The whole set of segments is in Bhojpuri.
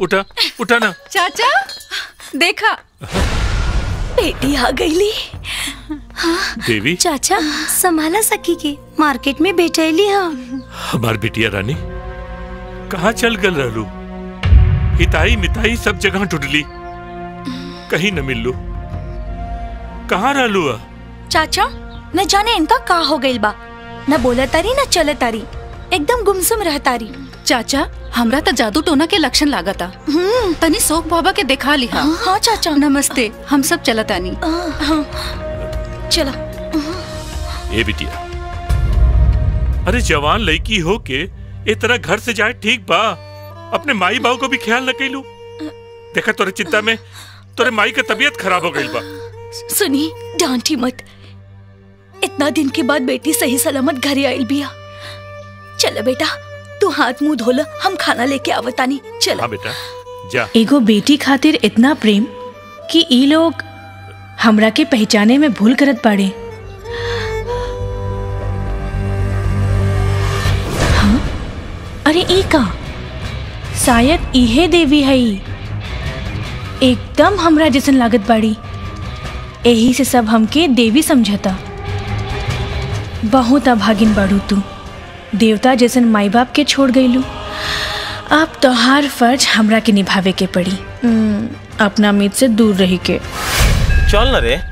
उठा उठा ना चाचा देखा बेटी आ गईली देवी चाचा संभाला सकी के मार्केट में बेचैली हाँ हमार बिटिया रानी कहाँ चल गल रहलू हिताई मिताई सब जगह ढूंढली कहीं न मिललू कहाँ रहलू आ चाचा न जाने इनका का हो गइल बा न बोला तारी न चले तारी एकदम गुमसुम रह तारी चाचा हमरा त जादू टोना के लक्षण लागता तनी शोक बाबा के देखा लिहा हाँ चाचा नमस्ते हम सब चलतानी चलो ए बिटिया अरे जवान लड़की हो के ए तरह घर से जाए ठीक बा अपने माई बाबू को भी ख्याल न कैलू देखा तोरे चिंता में तोरे माई का तबीयत खराब हो गई बा सुनी डांटी मत इतना दिन के बाद बेटी सही सलामत घरे आइल बिया चलो बेटा तू हाथ मुंह धोल हम खाना लेके आवतानी चलो हाँ बेटा जा एगो बेटी खातिर इतना प्रेम कि ई लोग हमरा के पहचाने में भूल करत बाड़े हाँ? अरे ई का शायद इहे देवी है ई। एकदम हमरा जैसन लागत बाड़ी यही से सब हमके देवी समझता बहुत अभागिन बाड़ू तू देवता जैसन माई बाप के छोड़ गईलू अब तोहार फर्ज हमरा के निभावे के पड़ी हम्म, अपना मीत से दूर रही के चल ना रे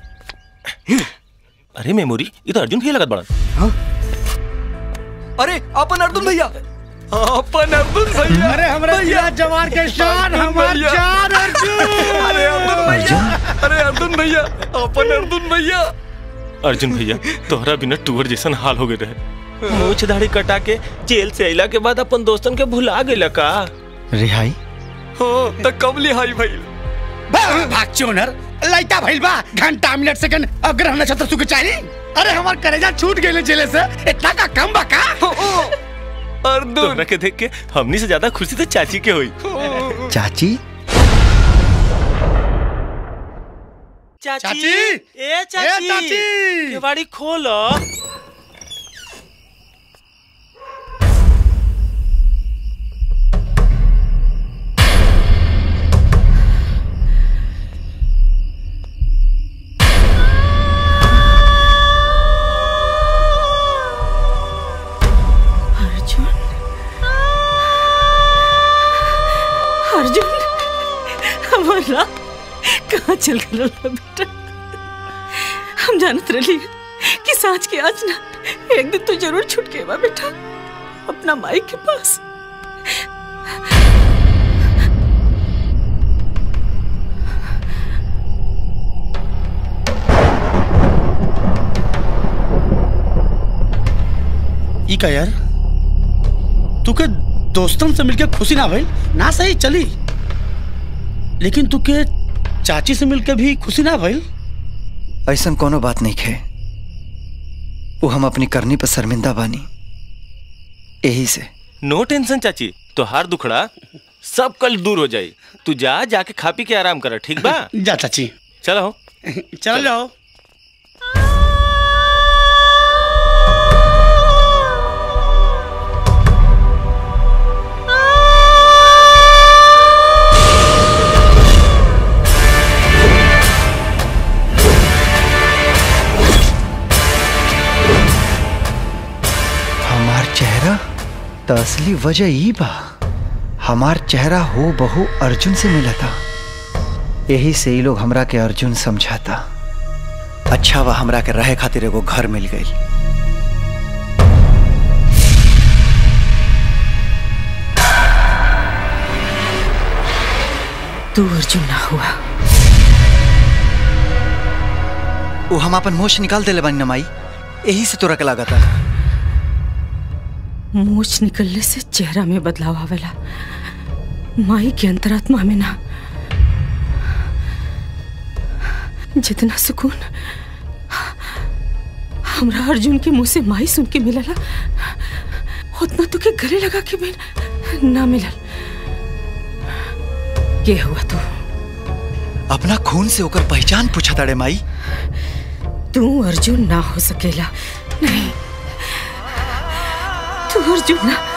अरे मेमोरी ये तो अर्जुन भैया लगत बड़ा अरे अपन अर्जुन भैया अपन अर्जुन भैया अरे हमारे भैया जवान के शान अर्जुन हमार भैया। जान अर्जुन अरे अर्जुन भैया अरे अर्जुन भैया अपन अर्जुन भैया अर्जुन भैया तोहरा बिना टूर जैसन हाल हो गए रहे मूछ दाढ़ी कटा के जेल से अइला के बाद अपन दोस्तन के भुला गइला का रिहाई हो त कब लिहाई भाई भाग चोनर लाइटा भइल बा घंटा मिनट सेकंड अग्रह नक्षत्र सुख चाही अरे हमार करेजा छूट गेले जेले से इतना का कम बा का अर्जुन तोहरा के देख के हमनी से ज्यादा खुशी तो चाची के हुई चाची चाची चाची! ए चाची चाची! केवाड़ी खोलो अर्जुन अर्जुन हमारा कहाँ चल गया बेटा हम जानत रही कि सांच के आज ना एक दिन तो जरूर छूट के बा बेटा अपना माई के पास ई का यार तू के दोस्तन से मिलके खुशी ना भइल ना सही चली लेकिन तू के चाची से मिलके भी खुशी ना भइल ऐसन कोनो बात नहीं खे वो हम अपनी करनी पर शर्मिंदा बानी यही से नो टेंशन चाची तोहार दुखड़ा सब कल दूर हो जाई तू जा जाके खा पी के आराम कर ठीक बा जा चाची चलो चल जाओ हमार चेहरा तो असली वजह ई बा हमार चेहरा हो बहु अर्जुन से मिला था यही से ही लोग हमरा के अर्जुन समझाता अच्छा बा हमरा के रहे खातिर एगो घर मिल गई तू अर्जुन ना हुआ वो हम अपन मोश निकाल देले बानी नमाई यही से तोरा के लागता मूछ निकलने से चेहरा में बदलाव आवेला माई के अंतरात्मा में ना जितना सुकून हमरा अर्जुन के मुंह से माई सुन के मिलला उतना तो के गले लगा के भी ना मिलल के हुआ तू अपना खून से होकर पहचान पूछा ताड़े माई तू अर्जुन ना हो सकेला नहीं तू अर्जुन ना